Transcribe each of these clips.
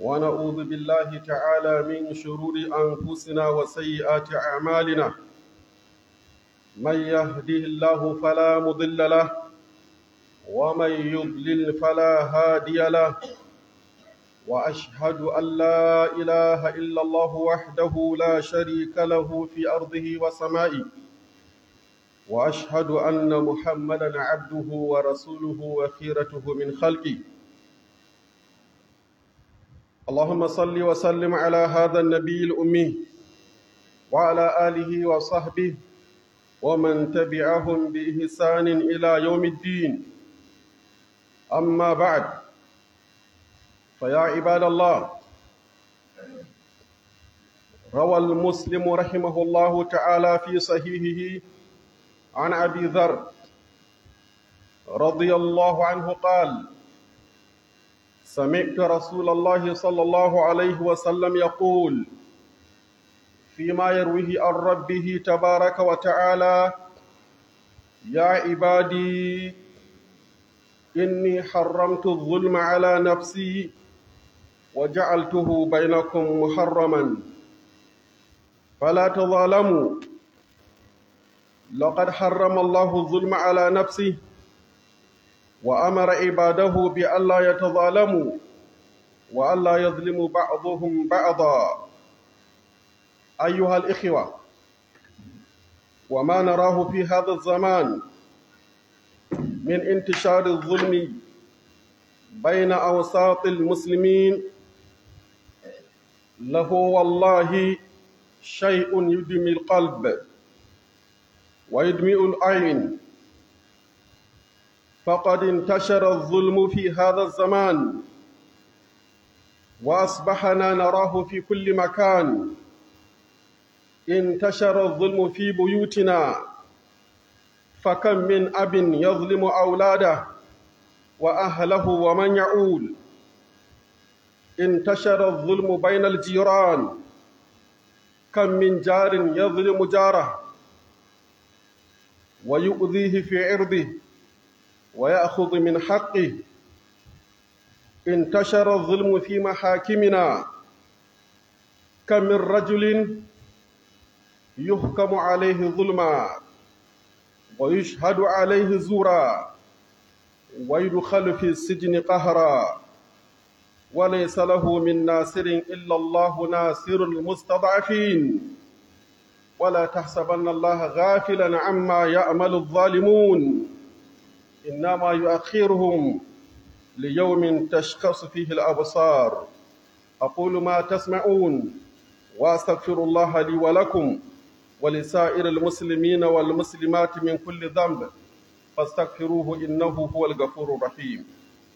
ونعوذ بالله تعالى من شرور أنفسنا وسيئات أعمالنا من يهده الله فلا مضل له ومن يضلل فلا هادي له وأشهد أن لا إله إلا الله وحده لا شريك له في أرضه وسمائه وأشهد أن محمدا عبده ورسوله وخيرته من خلقه اللهم صل وسلم على هذا النبي الأمي وعلى آله وصحبه ومن تبعهم بإحسان إلى يوم الدين أما بعد فيا عباد الله روى المسلم رحمه الله تعالى في صحيحه عن أبي ذر رضي الله عنه قال سمعت رسول الله صلى الله عليه وسلم يقول فيما يرويه عن ربه تبارك وتعالى يا عبادي إني حرمت الظلم على نفسي وجعلته بينكم محرما فلا تظالموا لقد حرم الله الظلم على نفسه وأمر عباده بألا يتظالموا وألا يظلم بعضهم بعضا أيها الإخوة وما نراه في هذا الزمان من انتشار الظلم بين أوساط المسلمين له والله شيء يدمي القلب ويدمئ العين فقد انتشر الظلم في هذا الزمان وأصبحنا نراه في كل مكان انتشر الظلم في بيوتنا فكم من أب يظلم أولاده وأهله ومن يعول انتشر الظلم بين الجيران كم من جار يظلم جاره ويؤذيه في عرضه ويأخذ من حقه انتشر الظلم في محاكمنا كم من رجل يحكم عليه ظلما ويشهد عليه زورا ويدخل في السجن قهرا وليس له من ناصر إلا الله ناصر المستضعفين ولا تحسبن الله غافلا عما يعمل الظالمون إنما يؤخرهم ليوم تشخص فيه الأبصار أقول ما تسمعون وأستغفر الله لي ولكم ولسائر المسلمين والمسلمات من كل ذنب فاستغفروه إنه هو الغفور الرحيم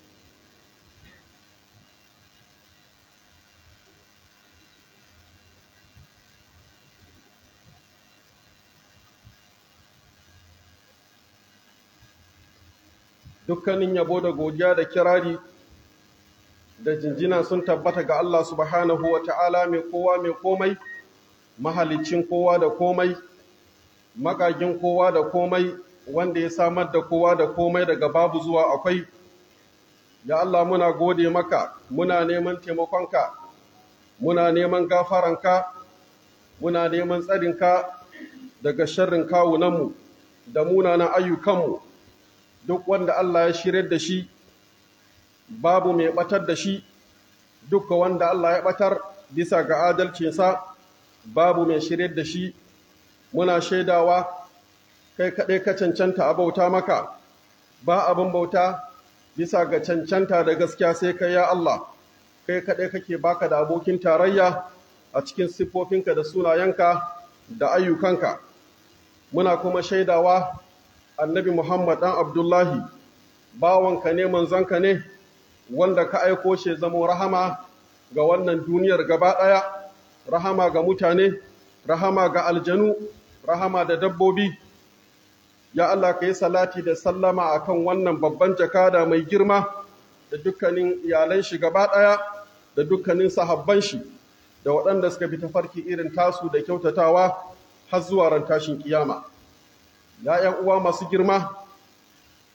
dukkanin yabo da godiya da kirari da jinjina sun tabbata ga Allah subhanahu wa ta'ala mai kowa mai komai mahalicin kowa da komai magagin kowa da komai wanda ya samar da kowa da komai daga babu zuwa akwai ya Allah muna gode maka muna neman taimakonka muna neman gafaranka muna neman tsarinka daga sharrin kawunanmu da munanan ayyukanmu duk wanda Allah ya shirar da shi babu mai batar da shi duk wanda Allah ya batar bisa ga adalcinsa babu mai shirar da shi muna shaidawa kai kaɗai ka cancanta a bauta maka ba abin bauta bisa ga cancanta da gaskiya sai kai ya Allah kai kaɗai kake baka da abokin tarayya a cikin siffofinka da sunayenka da ayyukanka muna kuma shaidawa annabi Muhammad ɗan Abdullahi, bawanka ne manzanka ne, wanda ka aiko shi zamo rahama ga wannan duniyar gaba ɗaya, rahama ga mutane, rahama ga aljanu, rahama da dabbobi. Ya Allah ka yi salati da sallama a kan wannan babban jakada mai girma da dukkanin iyalan shi gaba ɗaya da dukkanin sahabban shi da waɗanda suka bi tafarki irin tasu da kyautatawa har zuwa ran tashin kiyama. ya ‘yan uwa masu girma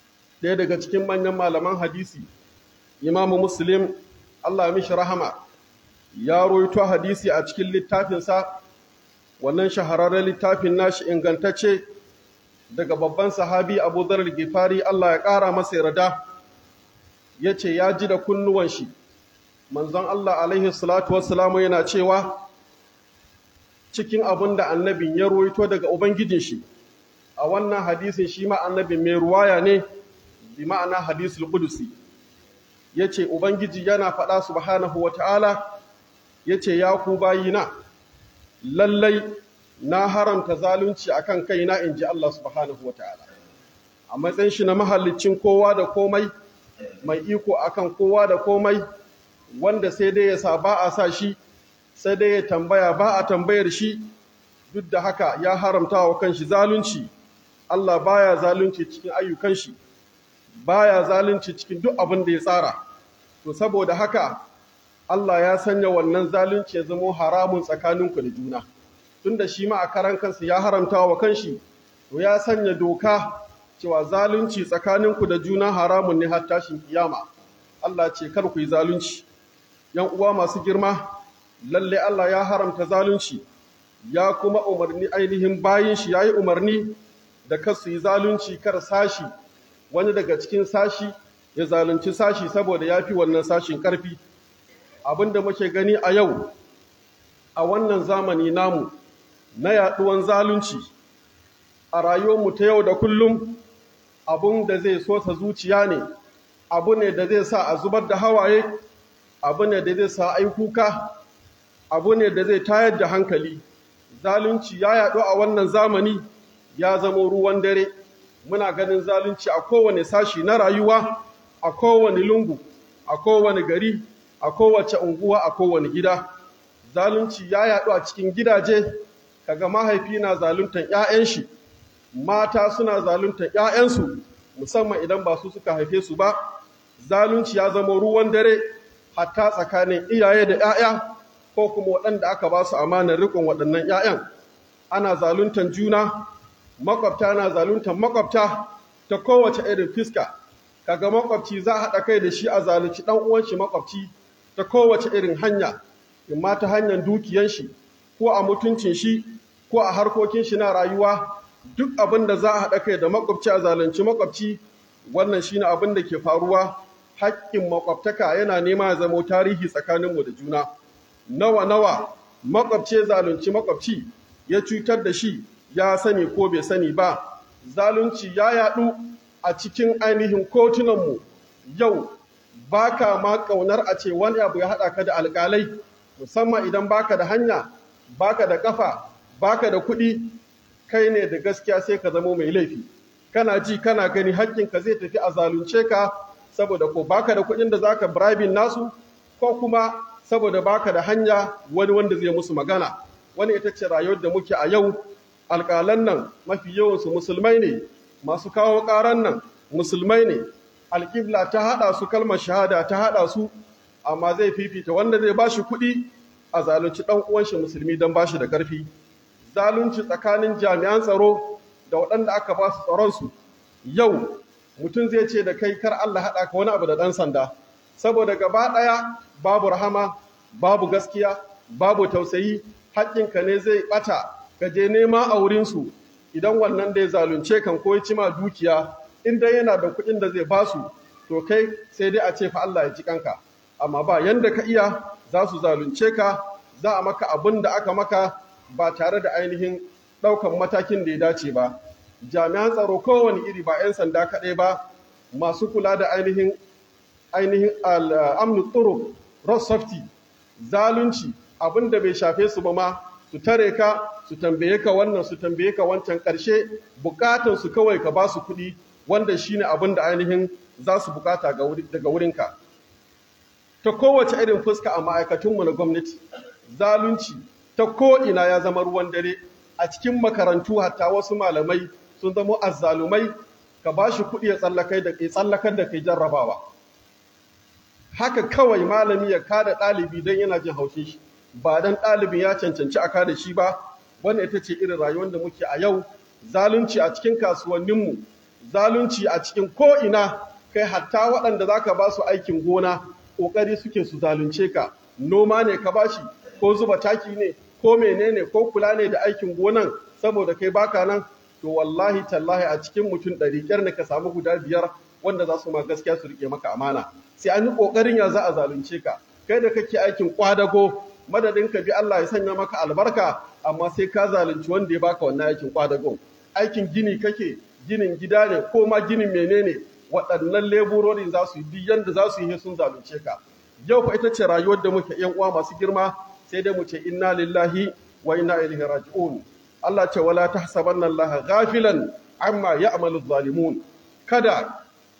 ɗaya daga cikin manyan malaman hadisi imamu muslim allah mishi rahama ya roito hadisi a cikin littafinsa wannan shahararren littafin nashi ingantacce daga babban sahabi abu zarar gifari Allah ya ƙara masa yarda ya ce ya ji da kunnuwan shi manzon Allah alaihi salatu wassalamu yana cewa cikin abin da annabin ya roito daga ubangijin shi a wannan hadisin shi ma annabin mai ruwaya ne bi ma'ana hadisul qudusi yace ubangiji yana faɗa subhanahu wata'ala yace ya ku bayina lallai na haramta zalunci akan kaina inji Allah subhanahu wata'ala a matsayin shi na mahallicin kowa da komai mai iko akan kowa da komai wanda sai dai ya sa ba a sa shi sai dai ya tambaya ba a tambayar shi duk da haka ya haramta wa kanshi zalunci Allah baya zalunci cikin ayyukan shi baya zalunci cikin duk abin da ya tsara to saboda haka Allah ya sanya wannan zalunci ya zama haramun tsakaninku da juna tunda shi ma a karan kansa ya haramta wa kanshi to ya sanya doka cewa zalunci tsakaninku da juna haramun ne har tashin kiyama Allah ce kar ku yi zalunci yan uwa masu girma lalle Allah ya haramta zalunci ya kuma umarni ainihin bayin shi yayi umarni da kar su yi zalunci kar sashi wani daga cikin sashi ya zalunci sashi saboda ya fi wannan sashin ƙarfi abinda muke gani a yau a wannan zamani namu na yaɗuwan zalunci a rayuwarmu ta yau da kullum abun da zai so ta zuciya ne abu ne da zai sa a zubar da hawaye abu ne da zai sa ai kuka abu ne da zai tayar da hankali zalunci ya yaɗu a wannan zamani ya zama ruwan dare muna ganin zalunci a kowane sashi na rayuwa a kowane lungu a kowane gari a kowace unguwa a kowane gida zalunci ya yaɗu a cikin gidaje kaga mahaifi na zaluntan 'ya'yan shi mata suna zaluntan 'ya'yansu musamman idan ba su suka haife su ba zalunci ya zama ruwan dare hatta tsakanin iyaye da 'ya'ya ko kuma waɗanda aka ba su amanar riƙon waɗannan 'ya'yan ana zaluntan juna makwabta na zaluntan makwabta ta kowace irin fiska kaga makwabci za a haɗa kai da shi a zalunci ɗan uwan shi makwabci ta kowace irin hanya in ma ta hanyar dukiyan shi ko a mutuncin shi ko a harkokin shi na rayuwa duk abin da za a haɗa kai da makwabci a zalunci makwabci wannan shine abin da ke faruwa haƙƙin makwabtaka yana nema ya zamo tarihi tsakaninmu da juna nawa nawa makwabce zalunci makwabci ya cutar da shi ya sani ko bai sani ba zalunci ya yaɗu a cikin ainihin kotunanmu yau baka ma ƙaunar a ce wani abu ya haɗa ka da alƙalai musamman idan baka da hanya baka da ƙafa baka da kuɗi kai ne da gaskiya sai ka zamo mai laifi kana ji kana gani haƙƙinka zai tafi a zalunce ka saboda ko baka da kuɗin da zaka bribing nasu ko kuma saboda baka da hanya wani wanda zai musu magana wani ita ce rayuwar da muke a yau alƙalan nan mafi yawansu musulmai ne masu kawo ƙaran nan musulmai ne alƙibla ta haɗa su kalmar shahada ta haɗa su amma zai fifita wanda zai ba shi kuɗi a zalunci ɗan uwan shi musulmi don ba shi da ƙarfi zalunci tsakanin jami'an tsaro da waɗanda aka ba su tsaron su yau mutum zai ce da kai kar Allah haɗa ka wani abu da ɗan sanda saboda gaba ɗaya babu rahama babu gaskiya babu tausayi haƙƙinka ne zai ɓata ka je nema a wurinsu idan wannan da ya zalunce kan ko ya ci ma dukiya in dai yana da kuɗin da zai basu to kai sai dai a ce fa Allah ya ji kanka amma ba yanda ka iya za su zalunce ka za a maka abin da aka maka ba tare da ainihin ɗaukan matakin da ya dace ba jami'an tsaro kowane iri ba 'yan sanda kaɗai ba masu kula da ainihin ainihin al'amnu tsoro road safety zalunci abin da bai shafe su ba ma su tare ka su tambaye ka wannan su tambaye ka wancan ƙarshe bukatun su kawai ka ba su kuɗi wanda shine abin da ainihin za su bukata daga wurinka ta kowace irin fuska a ma'aikatunmu na gwamnati zalunci ta ko'ina ya zama ruwan dare a cikin makarantu hatta wasu malamai sun zama azzalumai ka ba shi kuɗi ya tsallakar da kai jarrabawa haka kawai malami ya kada ɗalibi don yana jin haushin shi ba don ɗalibin ya cancanci a kada shi ba wannan ita ce irin rayuwar da muke a yau zalunci a cikin kasuwanninmu zalunci a cikin ko'ina kai hatta waɗanda za ka ba su aikin gona ƙoƙari suke su zalunce ka noma ne ka bashi ko zuba taki ne ko menene ko kula ne da aikin gonan saboda kai baka nan to wallahi tallahi a cikin mutum ɗari ƙyar ne ka samu guda biyar wanda za su ma gaskiya su rike maka amana sai an yi ƙoƙarin ya za a zalunce ka kai da kake aikin kwadago madadin ka bi Allah ya sanya maka albarka amma sai ka zalunci wanda ya baka wannan aikin kwadago aikin gini kake ginin gida ne ko ma ginin menene waɗannan leburorin za su yi duk yanda za su yi sun zalunce ka yau fa ita ce rayuwar da muke yan uwa masu girma sai dai mu ce inna lillahi wa inna ilaihi raji'un Allah ce wala tahsabanna Allah ghafilan amma ya'malu zalimun kada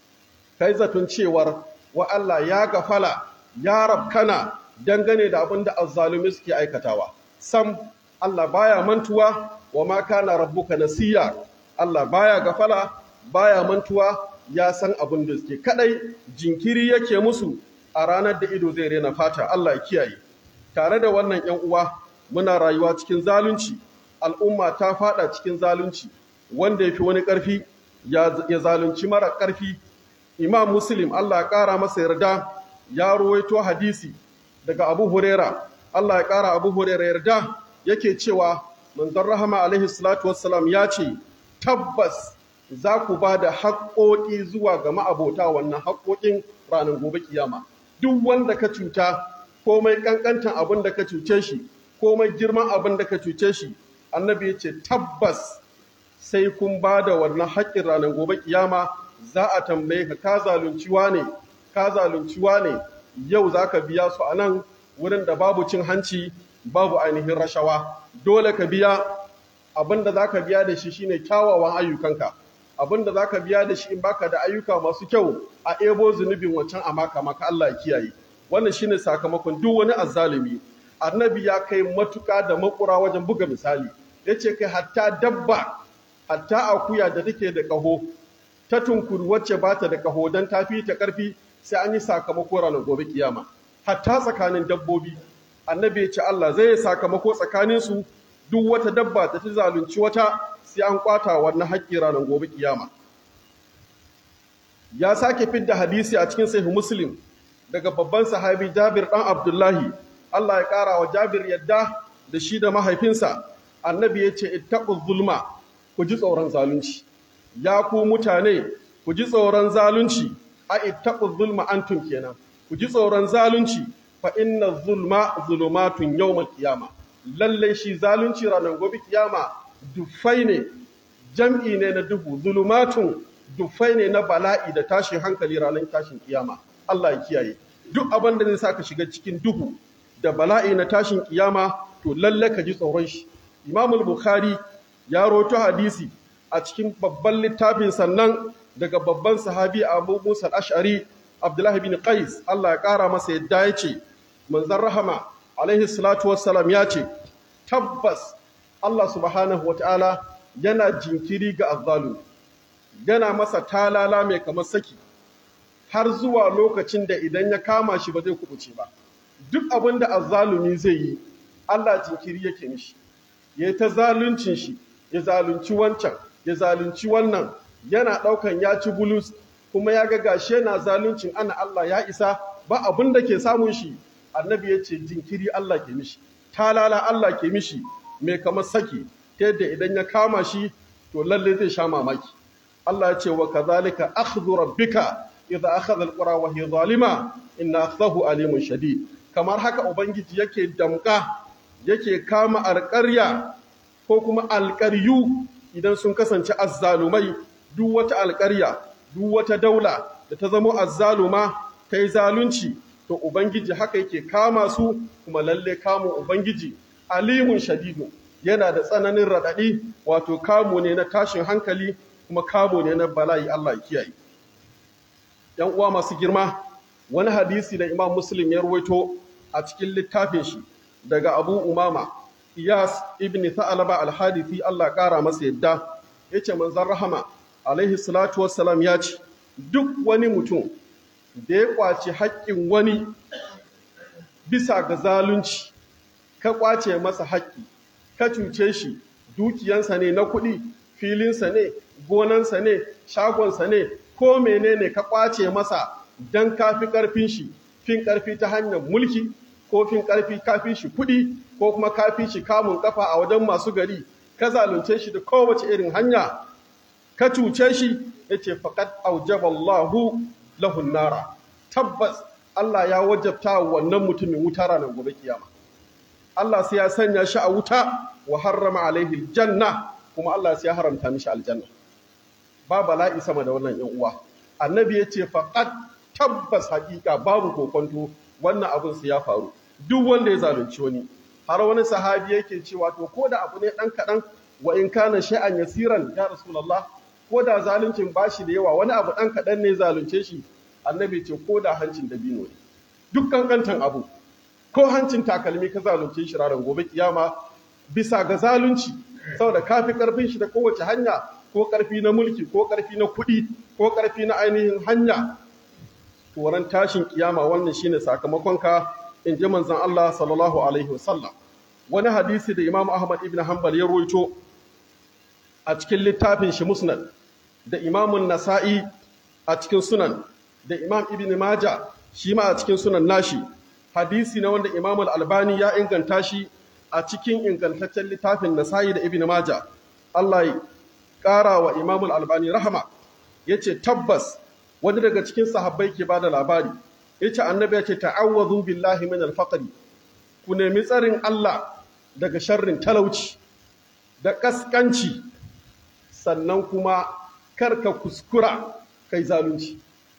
kai zaton cewar wa Allah ya gafala ya rabkana dangane da abin da azzalumi suke aikatawa sam Allah baya mantuwa wa ma kana rabbuka nasiya Allah baya gafala baya mantuwa ya san abin da suke kadai jinkiri yake musu a ranar da ido zai rena fata Allah ya kiyaye tare da wannan ƴan uwa muna rayuwa cikin zalunci al'umma ta fada cikin zalunci wanda yafi wani ƙarfi ya zalunci mara ƙarfi imam muslim Allah ya ƙara masa yarda ya ruwaito hadisi daga abu huraira Allah ya ƙara abu huraira yarda yake cewa manzon rahama alaihi salatu wassalam ya ce tabbas za ku ba da haƙoƙi zuwa ga ma'abota wannan haƙoƙin ranar gobe kiyama duk wanda ka cuta komai ƙanƙantan abin da ka cuce shi komai girman abin da ka cuce shi annabi ya ce tabbas sai kun ba da wannan haƙƙin ranar gobe kiyama za a tambaye ka ka zalunci ne ka zalunci ne yau za ka biya su a nan wurin da babu cin hanci babu ainihin rashawa dole ka biya abin da za ka biya da shi shine kyawawan ayyukanka abin da za ka biya da shi in baka da ayyuka masu kyau a ebo zunubin wancan a maka maka Allah ya kiyaye wannan shine sakamakon duk wani azzalumi annabi ya kai matuƙa da makura wajen buga misali yace kai hatta dabba hatta akuya da take da ƙaho ta tunkuri wacce ba ta da ƙaho don ta fi ta ƙarfi sai an yi sakamako ranar gobe kiyama hatta tsakanin dabbobi annabi ya ce Allah zai yi sakamako tsakaninsu duk wata dabba ta ci zalunci wata sai an kwata wannan haƙƙi ranar gobe kiyama ya sake fidda hadisi a cikin sahih muslim daga babban sahabi Jabir dan Abdullahi Allah ya ƙara wa Jabir yadda da shi da mahaifinsa annabi ya ce ittaqu zulma ku ji tsoron zalunci ya ku mutane ku ji tsoron zalunci a ittaqu zulma antum kenan ku ji tsoron zalunci fa inna zulma zulumatun yawmal qiyama lalle shi zalunci ranar gobe kiyama dufai ne jam'i ne na duhu zulumatun dufai ne na bala'i da tashin hankali ranar tashin kiyama Allah ya kiyaye duk abin da zai saka shiga cikin duhu da bala'i na tashin kiyama to lalle ka ji tsoron shi Imamul Bukhari ya roto hadisi a cikin babban littafin sannan daga babban sahabi Abu Musa al-Ash'ari Abdullah bin Qais Allah ya kara masa yadda ya ce manzon rahama alaihi salatu wassalam ya ce tabbas Allah subhanahu wataala yana jinkiri ga azzalumi yana masa talala mai kamar saki har zuwa lokacin da idan ya kama shi ba zai kubuce ba duk abin da azzalumi zai yi Allah jinkiri yake mishi ya ta zaluncin shi ya zalunci wancan ya zalunci wannan yana ɗaukan ya ci bulus kuma ya ga gashe na zaluncin ana Allah ya isa ba abin da ke samun shi annabi ya ce jinkiri Allah ke mishi talala Allah ke mishi mai kamar saki ta yadda idan ya kama shi to lalle zai sha mamaki Allah ya ce wa kazalika akhdhu rabbika idza akhadha alqura wa hiya zalima inna akhdahu alimun shadid kamar haka ubangiji yake damka yake kama alƙarya ko kuma alƙaryu idan sun kasance azzalumai duk wata alƙarya duk wata daula da ta zama azzaluma ta yi zalunci to ubangiji haka yake kama su kuma lalle kamun ubangiji alimun shadidu yana da tsananin raɗaɗi wato kamo ne na tashin hankali kuma kamo ne na bala'i Allah kiyaye yan uwa masu girma wani hadisi da imam muslim ya ruwaito a cikin littafin shi daga abu umama iyas ibn tha'alaba al-hadithi Allah ƙara masa yadda yace manzon rahama alaihi salatu wassalam ya ce duk wani mutum da ya kwace haƙƙin wani bisa ga zalunci ka kwace masa haƙƙi ka cuce shi dukiyansa ne na kuɗi filinsa ne gonansa ne shagonsa ne ko menene ka kwace masa don ka fi ƙarfin shi fin ƙarfi ta hanyar mulki kofin karfi kafi shi kuɗi ko kuma kafi shi kamun kafa a wajen masu gari ka zalunce shi da kowace irin hanya ka cuce shi yace faqad aujaballahu lahun nara tabbas Allah ya wajabta wannan mutumin wuta ranar gobe kiyama Allah sai ya sanya shi a wuta wa harrama alaihi janna kuma Allah sai ya haramta mishi aljanna ba bala'i sama da wannan yan uwa annabi yace faqad tabbas hakika babu kokonto wannan abin su ya faru duk wanda ya zalunci wani har wani sahabi yake cewa to ko da abu ne dan kadan wa in kana shay'an yasiran ya rasulullah ko da zaluncin bashi da yawa wani abu dan kadan ne zalunce shi annabi ce ko da hancin dabino ne duk kankantan abu ko hancin takalmi ka zalunce shi ranar gobe kiyama bisa ga zalunci saboda kafi karfin shi da kowace hanya ko karfi na mulki ko karfi na kuɗi ko karfi na ainihin hanya turan tashin kiyama wannan shine sakamakon ka in ji manzon Allah sallallahu alaihi wasallam wani hadisi da Imam Ahmad ibn Hanbal ya ruwaito a cikin littafin shi Musnad da Imam Nasa'i a cikin Sunan da Imam Ibn Maja shi ma a cikin Sunan nashi hadisi na wanda Imam Al-Albani ya inganta shi a cikin ingantaccen littafin Nasa'i da Ibn Maja Allah ya ƙara wa Imam Al-Albani rahama yace tabbas wani daga cikin sahabbai ke bada labari yace annabi yace ta'awwadhu billahi min al-faqr ku nemi tsarin Allah daga sharrin talauci da kaskanci sannan kuma karka kuskura kai zalunci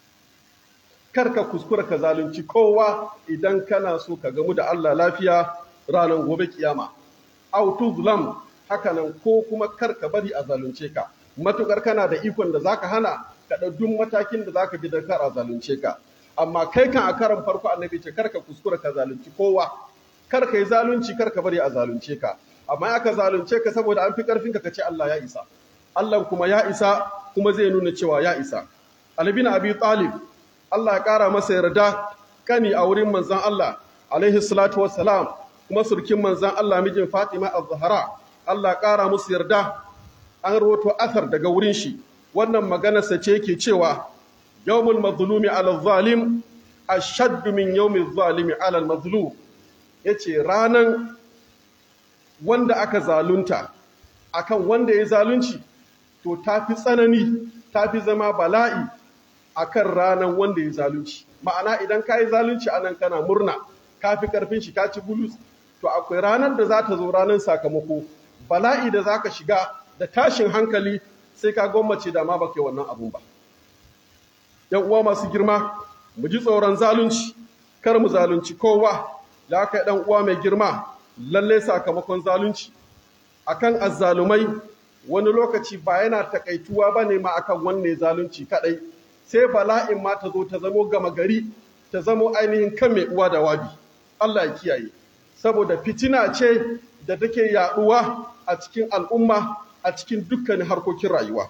karka kuskura ka zalunci kowa idan kana so ka gamu da Allah lafiya ranar gobe kiyama aw tuzlam hakanan ko kuma karka bari a zalunce ka matukar kana da ikon da zaka hana ka duk matakin da zaka bi da kar a zalunce ka amma kai kan a karan farko annabi ce karka kuskura ka zalunci kowa karka yi zalunci karka bari a zalunce ka amma aka zalunce ka saboda an fi karfin ka kace Allah ya isa Allah kuma ya isa kuma zai nuna cewa ya isa Ali bin Abi Talib Allah ya kara masa yarda kani a wurin manzon Allah alaihi salatu wassalam kuma surkin manzon Allah mijin Fatima az-Zahra Allah ya kara musu yarda an rawato asar daga wurin shi wannan maganarsa ce yake cewa yawmul mazlumi ala zalim ashaddu min yawmiz zalimi ala mazlum yace ranan wanda aka zalunta akan wanda ya zalunci to tafi tsanani tafi zama bala'i akan ranan wanda ya zalunci ma'ana idan ka yi zalunci anan kana murna kafi karfin shi ka ci bulus to akwai ranar da za ta zo ranar sakamako bala'i da za ka shiga da tashin hankali sai ka gwammace da ma baka wannan abun ba yan uwa masu girma mu ji tsoron zalunci kar mu zalunci kowa da aka yi dan uwa mai girma lalle sakamakon zalunci akan azzalumai wani lokaci ba yana takaituwa bane ma akan wanne zalunci kadai sai bala'in ma ta zo ta zamo gama gari ta zamo ainihin kan mai uwa da wabi Allah ya kiyaye saboda fitina ce da take yaduwa a cikin al'umma a cikin dukkanin harkokin rayuwa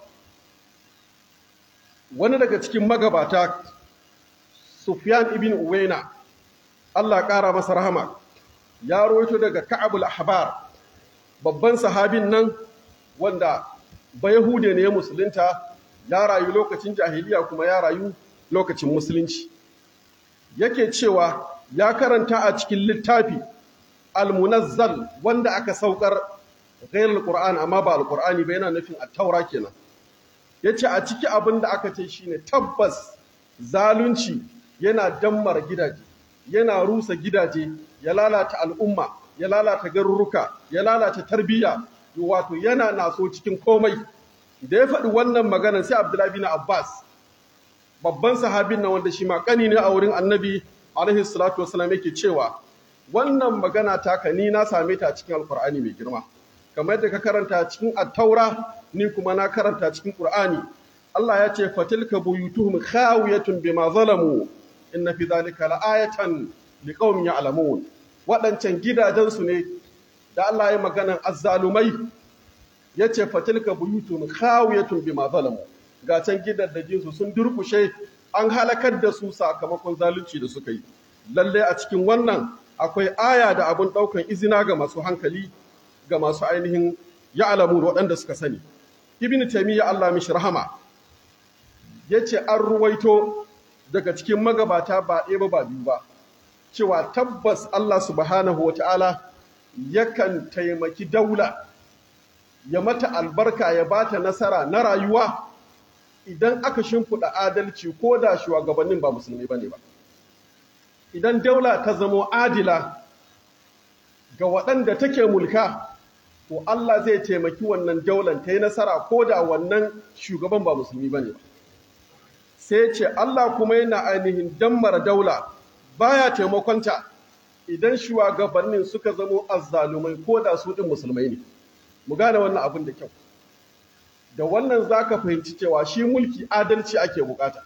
wani daga cikin magabata Sufyan ibn Uwaina Allah ƙara masa rahama ya rawaito daga Ka'abul Ahbar babban sahabin nan wanda Bayahude ne ya musulunta ya rayu lokacin jahiliya kuma ya rayu lokacin musulunci yake cewa ya karanta a cikin littafi al-munazzal wanda aka saukar ghairul qur'an amma ba al-qur'ani ba yana nufin at-taura kenan yace a ciki abin da aka ce shine tabbas zalunci yana dammar gidaje yana rusa gidaje ya lalata al'umma ya lalata garuruka ya lalata tarbiyya wato yana naso cikin komai da ya faɗi wannan maganar sai Abdullahi bin Abbas babban sahabin nan wanda shi ma kani ne a wurin Annabi alaihi salatu wasallam yake cewa wannan magana taka ni na same ta cikin Alkur'ani mai girma kamar yadda ka karanta cikin At-Taura ni kuma na karanta cikin Qur'ani Allah ya ce fatilka buyutuhum khawiyatun bima zalamu inna fi dhalika la'ayatan liqaumin ya'lamun waɗancan gidajensu ne da Allah ya maganan azzalumai yace fatilka buyutun khawiyatun bima zalamu ga can gidaddajin su sun durkushe an halakar da su sakamakon zalunci da suka yi lalle a cikin wannan akwai aya da abun daukan izina ga masu hankali ga masu ainihin ya'lamu waɗanda suka sani ibn taymiya Allah mishi rahama yace an ruwaito daga cikin magabata ba ɗaya ba ba biyu ba cewa tabbas Allah subhanahu wata'ala yakan taimaki daula ya mata albarka ya bata nasara na rayuwa idan aka shimfiɗa adalci ko da shugabannin ba musulmi bane ba idan daula ta zamo adila ga waɗanda take mulka to Allah zai taimaki wannan daular ta yi nasara ko da wannan shugaban ba musulmi bane ba sai ce Allah kuma yana ainihin dammara daula baya taimakonta idan shugabannin suka zamo azzalumai ko da su ɗin musulmai ne mu gane wannan abin da kyau da wannan zaka fahimci cewa shi mulki adalci ake bukata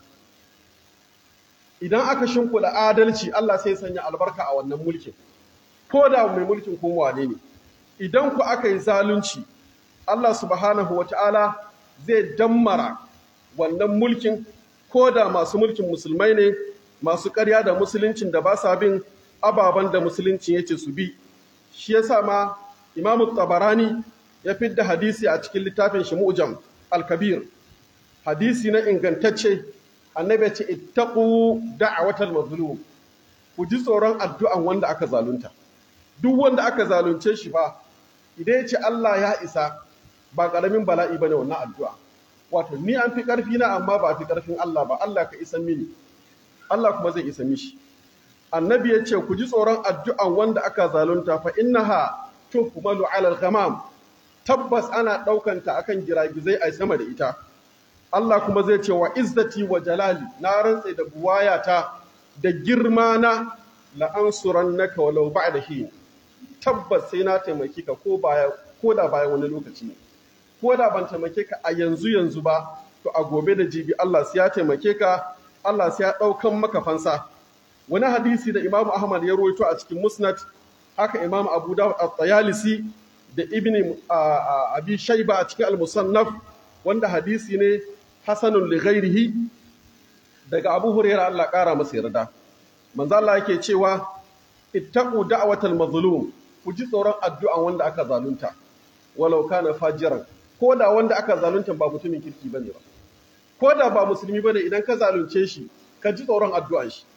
idan aka shimfiɗa adalci Allah sai sanya albarka a wannan mulkin ko da mai mulkin kuma wane ne idan ku aka yi zalunci Allah subhanahu wata'ala zai dammara wannan mulkin ko da masu mulkin musulmai ne masu ƙarya da musuluncin da ba sa bin ababen da musulunci yace su bi shi yasa ma Imam Tabarani ya fidda hadisi a cikin littafin shi Mu'jam al-Kabir hadisi na ingantacce annabi ya ce ittaqu da'watal mazlum ku ji tsoron addu'an wanda aka zalunta duk wanda aka zalunce shi ba idan ya ce Allah ya isa ba karamin bala'i bane wannan addu'a wato ni an fi karfi na amma ba fi karfin Allah ba Allah ka isa mini Allah kuma zai isa mishi annabi ya ce ku ji tsoron addu'an wanda aka zalunta fa innaha tuhmalu ala al-ghamam tabbas ana daukanta akan giragizai a sama da ita Allah kuma zai ce wa izzati wa jalali na rantse da buwayata da girma na la'ansurannaka walau ba'da hin tabbas sai na taimake ka ko baya ko da bayan wani lokaci ne ko da ban taimake ka a yanzu yanzu ba to a gobe da jibi Allah sai ya taimake ka Allah sai ya daukan maka fansa wani hadisi da Imam Ahmad ya rawaito a cikin Musnad haka Imam Abu Dawud at-Tayalisi da Ibn Abi Shayba a cikin Al-Musannaf wanda hadisi ne hasanun li ghairihi daga Abu Hurairah Allah kara masa yarda manzo Allah yake cewa ittaqu da'watal mazlum ku ji tsoron addu'an wanda aka zalunta walau kana fajiran ko da wanda aka zalunta ba mutumin kirki bane ba ko da ba musulmi bane idan ka zalunce shi ka ji tsoron addu'an shi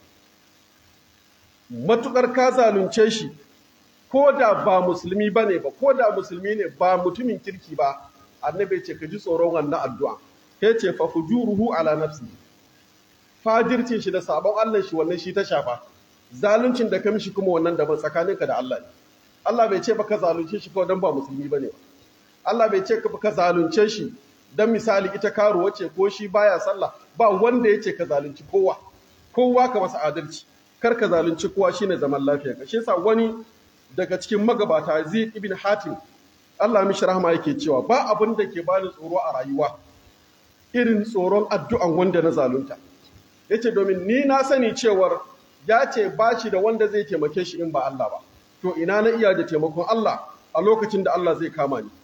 matukar ka zalunce shi ko da ba musulmi bane ba ko da musulmi ne ba mutumin kirki ba annabi ce ka ji tsoron wannan addu'a ya ce fa fujuruhu ala nafsi fajircin shi da sabon Allah shi wannan shi ta shafa zaluncin da ka mishi kuma wannan daban tsakaninka da Allah ne Allah bai ce baka zalunce shi kawai dan ba musulmi bane ba Allah bai ce baka zalunce shi dan misali ita karuwa ce ko shi baya sallah ba wanda ya ce ka zalunci kowa kowa ka masa adalci kar ka zalunci kowa shine zaman lafiya ka shi yasa wani daga cikin magabata Zaid ibn Hatim Allah mishi rahama yake cewa ba abin da ke bani tsoro a rayuwa irin tsoron addu'an wanda na zalunta yace domin ni na sani cewar ya ce ba shi da wanda zai taimake shi in ba Allah ba to ina na iya da taimakon Allah a lokacin da Allah zai kama ni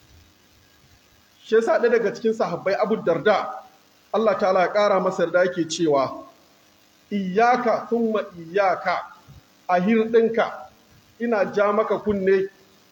shi yasa ɗaya daga cikin sahabbai Abu Darda Allah ta'ala ya ƙara masa da yake cewa iyaka thumma iyaka a hirɗinka ina ja maka kunne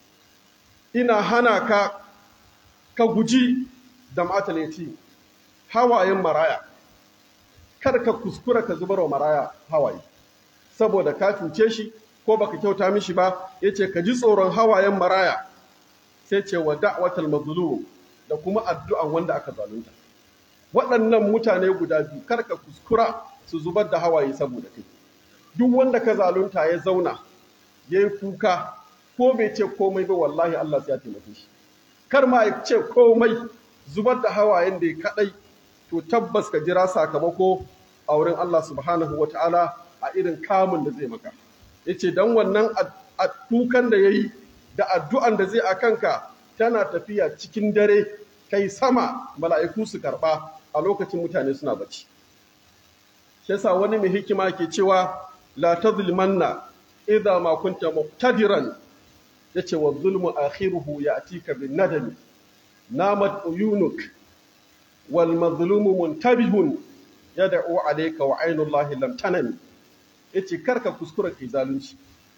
ina hana ka ka guji da mataleti hawayen maraya kar ka kuskura ka zubar wa maraya hawaye saboda ka cuce shi ko baka kyauta mishi ba yace ka ji tsoron hawayen maraya sai ce wa da'watal mazlum da kuma addu'an wanda aka zalunta waɗannan mutane guda biyu kar ka kuskura su zubar da hawaye saboda kai duk wanda ka zalunta ya zauna yayi kuka ko bai ce komai ba wallahi Allah sai ya taimake shi kar ma ya ce komai zubar da hawayen da ya kadai to tabbas ka jira sakamako a wurin Allah subhanahu wataala a irin kamun da zai maka yace dan wannan kukan da yayi da addu'an da zai akanka tana tafiya cikin dare kai sama mala'iku su karba a lokacin mutane suna bacci shi yasa wani mai hikima ke cewa la tazlimanna idza ma kunta muqtadiran yace wa zulmu akhiruhu ya'tika bin nadam namat uyunuk wal mazlumu muntabihun yad'u alayka wa aynullahi lam tanam yace karka kuskura kai zalunci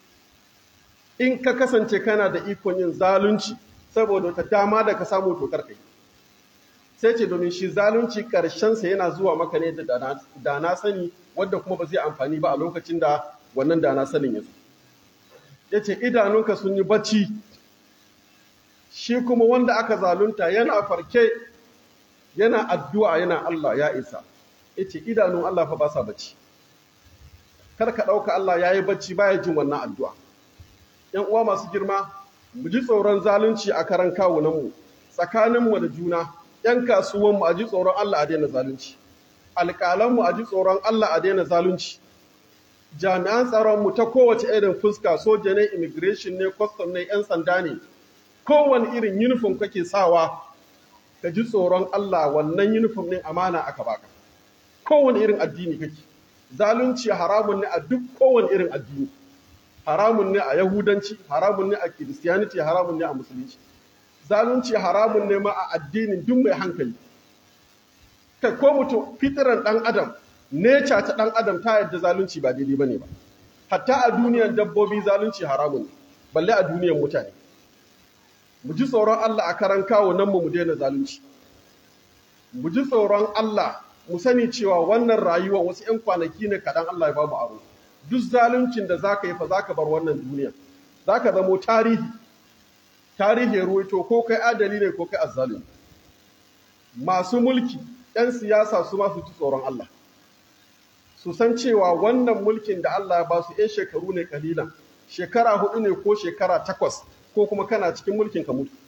in ka kasance kana da ikon yin zalunci saboda wata dama da ka samu to karkai sai ce domin shi zalunci karshen sa yana zuwa maka ne da da na sani wanda kuma ba zai amfani ba a lokacin da wannan da na sanin yazo yace idanunka sun yi bacci shi kuma wanda aka zalunta yana farke yana addu'a yana Allah ya isa yace idanun Allah fa ba sa bacci kar ka ɗauka Allah ya yi bacci baya jin wannan addu'a ‘yan uwa masu girma mu ji tsoron zalunci a karan kawunanmu tsakaninmu da juna ‘yan kasuwanmu a ji tsoron Allah a daina zalunci alƙalanmu a ji tsoron Allah a daina zalunci jami'an tsaronmu ta kowace irin fuska soja ne immigration ne custom ne ‘yan sanda ne kowane irin uniform kake sawa ka ji tsoron Allah wannan uniform ɗin amana aka baka kowane irin addini kake zalunci haramun ne a duk kowane irin addini haramun ne a yahudanci haramun ne a kiristiyaniti haramun ne a musulunci zalunci haramun ne ma a addinin duk mai hankali kai ko mutum fitiran dan adam neca ta dan adam ta yadda zalunci ba daidai bane ba hatta a duniyar dabbobi zalunci haramun ne balle a duniyar mutane mu ji tsoron Allah a karan kawo nan mu mu daina zalunci mu ji tsoron Allah mu sani cewa wannan rayuwa wasu 'yan kwanaki ne kaɗan Allah ya ba mu aro duk zaluncin da zaka yi fa zaka bar wannan duniya zaka zamo tarihi tarihi ya ruwaito ko kai adali ne ko kai azzalimi masu mulki 'yan siyasa su ma su ci tsoron Allah su san cewa wannan mulkin da Allah ya ba su 'yan shekaru ne kalilan shekara hudu ne ko shekara takwas ko kuma kana cikin mulkin ka mutu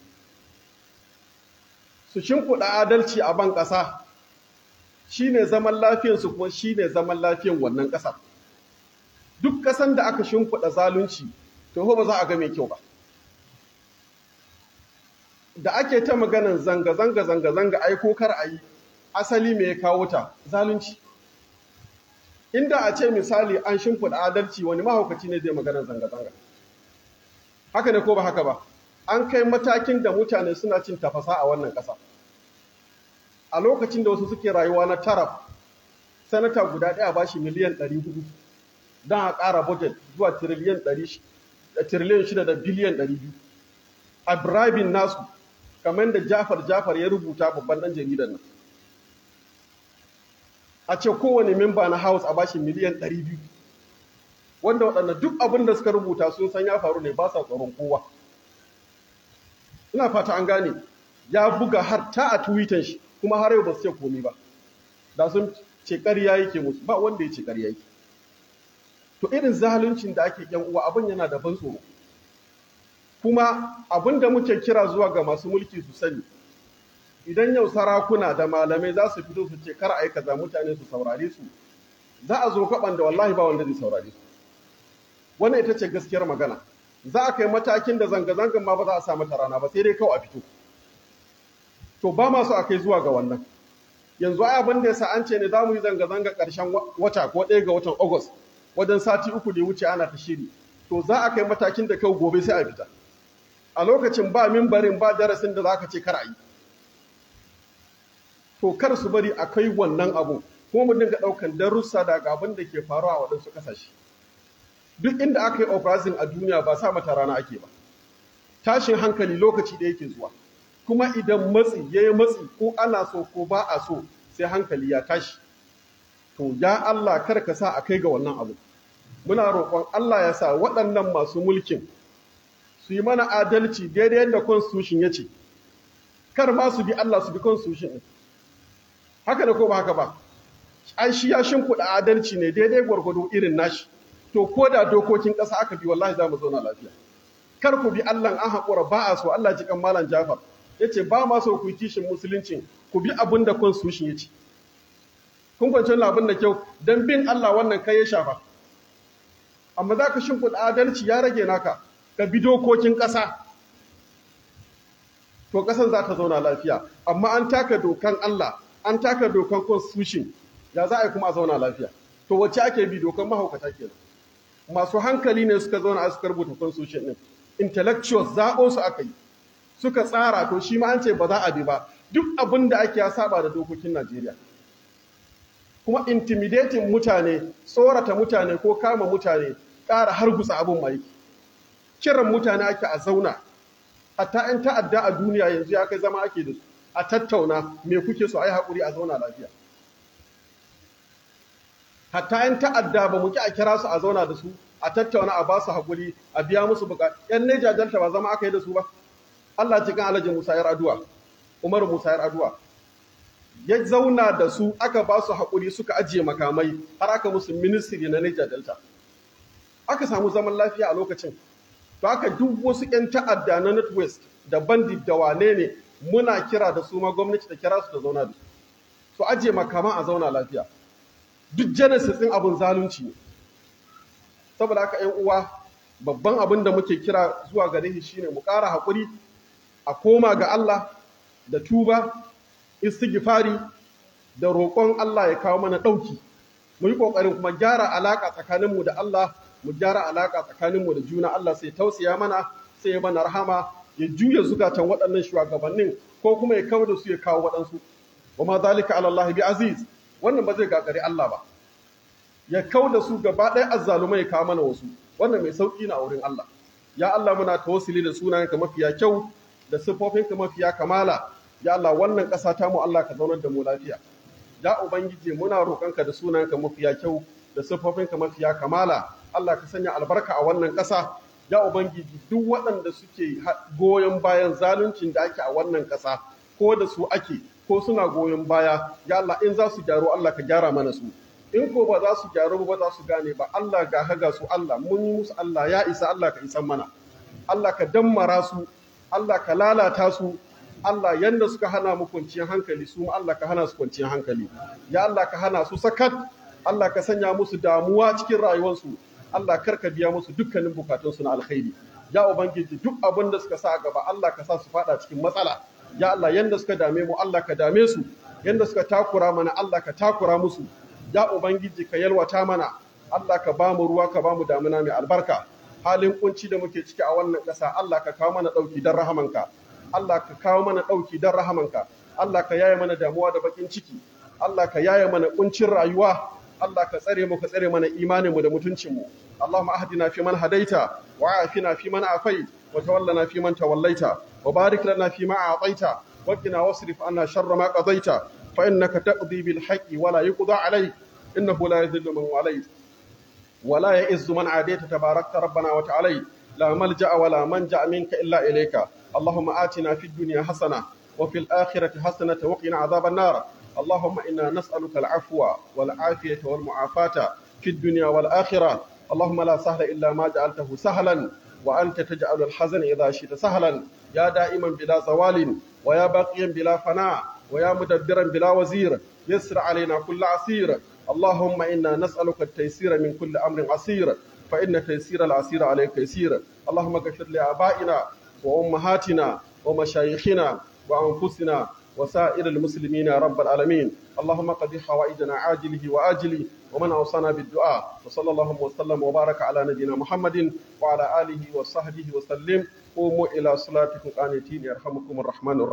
su shimfiɗa adalci a ban ƙasa shi ne zaman lafiyansu kuma shi ne zaman lafiyan wannan ƙasar duk ƙasan da aka shimfiɗa zalunci to ba za a ga mai kyau ba da ake ta maganan zanga-zanga zanga-zanga aiko kar a yi asali me ya kawo ta zalunci inda a ce misali an shimfiɗa adalci wani mahaukaci ne zai maganan zanga-zanga haka ne ko ba haka ba an kai matakin da mutane suna cin tafasa a wannan ƙasa a lokacin da wasu suke rayuwa na taraf sanata guda ɗaya ba shi miliyan 400 don a ƙara budget zuwa tiriliyan 6 da biliyan 200 a bribing nasu kamar da jafar jafar ya rubuta babban ɗan jaridar nan a ce kowane memba na house a bashi miliyan 200 wanda waɗanda duk abin da suka rubuta sun san ya faru ne ba sa tsoron kowa ina fata an gane ya buga har ta a twitter shi kuma har yau ba su ce komi ba da sun ce ƙarya yake musu ba wanda ya ce ƙarya yake to irin zaluncin da ake yan uwa abin yana da ban tsoro kuma abin da muke kira zuwa ga masu mulki su sani idan yau sarakuna da malamai za su fito su ce kar a yi kaza mutane su saurare su za a zo kaɓan da wallahi ba wanda zai saurare su wannan ita ce gaskiyar magana za a kai matakin da zanga-zangan ma ba za a sa mata rana ba sai dai kawai a fito to ba ma so a kai zuwa ga wannan yanzu ai abin da yasa an ce ne za mu yi zanga-zanga ƙarshen wata ko ɗaya ga watan August wajen sati uku da ya wuce ana ta shiri to za a kai matakin da kawai gobe sai a fita a lokacin ba mimbarin ba darasin da za ka ce kar a yi to kar su bari a kai wannan abu kuma mu dinga ɗaukan darussa daga abin da ke faruwa a waɗansu ƙasashe duk inda aka yi uprising a duniya ba sa mata rana ake ba tashin hankali lokaci da yake zuwa kuma idan matsi ya yi matsi ko ana so ko ba a so sai hankali ya tashi to ya Allah kar ka sa a kai ga wannan abu muna roƙon Allah ya sa waɗannan masu mulkin su yi mana adalci daidai yadda constitution ya ce kar ma su bi Allah su bi constitution ɗin haka da ko ba haka ba an shi ya shimfiɗa adalci ne daidai gwargwado irin nashi to ko da dokokin ƙasa aka bi wallahi za mu zauna lafiya kar ku bi Allah an haƙura ba a so Allah ji kan malam Jafar yace ba ma so ku yi kishin musulunci ku bi abin da constitution ya ce kun kwanci abin da kyau dan bin Allah wannan kai ya shafa amma za ka shimfiɗa adalci ya rage naka ka bi dokokin ƙasa to ƙasar za ta zauna lafiya amma an taka dokan Allah an taka dokan constitution ya za a yi kuma a zauna lafiya to wacce ake bi dokan mahaukata kenan masu hankali ne suka zauna a suka rubuta constitution din intellectuals zaɓo su aka yi suka tsara to shi ma an ce ba za a bi ba duk abin da ake ya saba da dokokin Najeriya kuma intimidating mutane tsorata mutane ko kama mutane ƙara hargutsa abin mai kiran mutane ake a zauna hatta 'yan ta'adda a duniya yanzu ya kai zama ake da su a tattauna me kuke so a yi haƙuri a zauna lafiya hatta yan ta'adda ba mu ki a kira su a zauna da su a tattauna a ba su haƙuri a biya musu buƙatu yan neja delta ba zama aka yi da su ba Allah cikin alhaji Musa yar aduwa Umar Musa yar aduwa ya zauna da su aka ba su haƙuri suka ajiye makamai har aka musu ministry na Niger Delta aka samu zaman lafiya a lokacin to aka duk wasu 'yan ta'adda na Northwest da bandit da wane ne muna kira da su ma gwamnati ta kira su da zauna da su su ajiye makama a zauna lafiya duk genesis ɗin abin zalunci ne saboda haka 'yan uwa babban abin da muke kira zuwa gare shi shine mu ƙara haƙuri a koma ga Allah da tuba istighfari da roƙon Allah ya kawo mana ɗauki mu yi ƙoƙarin kuma gyara alaƙa tsakaninmu da Allah mu gyara alaƙa tsakaninmu da juna Allah sai tausaya mana sai ya mana rahama ya juya zukatan waɗannan shugabannin ko kuma ya kawo da su ya kawo waɗansu wa ma zalika ala Allah bi aziz wannan ba zai gagari Allah ba ya kawo da su gaba ɗaya azzalumai ya kawo mana wasu wannan mai sauƙi na wurin Allah ya Allah muna tawassuli da sunayenka mafiya kyau da siffofinka mafiya kamala ya Allah wannan ƙasa ta mu Allah ka zaunar da mu lafiya ya ubangiji muna roƙonka da sunanka mafiya kyau da siffofinka mafiya kamala Allah ka sanya albarka a wannan ƙasa ya ubangiji duk waɗanda suke goyon bayan zaluncin da ake a wannan ƙasa ko da su ake ko suna goyon baya ya Allah in za su gyaru Allah ka gyara mana su in ko ba za su gyaru ba za su gane ba Allah ga haga su Allah mun yi musu Allah ya isa Allah ka isan mana Allah ka dammara su Allah ka lalata su Allah yanda suka hana mu kwanciyar hankali su Allah ka hana su kwanciyar hankali ya Allah ka hana su sakat Allah ka sanya musu damuwa cikin rayuwarsu Allah kar ka biya musu dukkanin bukatunsu na alkhairi ya ubangiji duk abin da suka sa a gaba Allah ka sa su fada cikin matsala ya Allah yanda suka dame mu Allah ka dame su yanda suka takura mana Allah ka takura musu ya ubangiji ka yalwata mana Allah ka ba mu ruwa ka ba mu damuna mai albarka halin kunci da muke ciki a wannan ƙasa Allah ka kawo mana ɗauki don rahamanka Allah ka kawo mana ɗauki don rahamanka Allah ka yaye mana damuwa da bakin ciki Allah ka yaye mana kuncin rayuwa Allah ka tsare mu ka tsare mana imaninmu da mutuncinmu Allahumma ahdina fi man hadaita wa afina fi man afait wa tawallana fi man tawallaita wa barik lana fi ma a'taita wa qina wasrif anna sharra ma qadaita fa innaka taqdi bil haqqi wa la yuqda alayk innahu la yadhillu man walayt wa la ya'izzu man adayta tabarakta rabbana wa ta'ala la malja'a wa la manja minka illa ilayka Allahumma atina fid dunya hasana wa fil akhirati hasanatan wa qina adhaban nar اللهم إنا نسألك العفو والعافية والمعافاة في الدنيا والآخرة اللهم لا سهل إلا ما جعلته سهلا وأنت تجعل الحزن إذا شئت سهلا يا دائما بلا زوال ويا باقيا بلا فناء ويا مدبرا بلا وزير يسر علينا كل عسير اللهم إنا نسألك التيسير من كل أمر عسير فإن تيسير العسير عليك يسير اللهم اغفر لآبائنا وأمهاتنا ومشايخنا وأنفسنا وسائر المسلمين يا رب العالمين اللهم قضي حوائجنا عاجله وآجله ومن أوصانا بالدعاء وصلى الله وسلم وبارك على نبينا محمد وعلى آله وصحبه وسلم قوموا إلى صلاتكم قانتين يرحمكم الرحمن الرحيم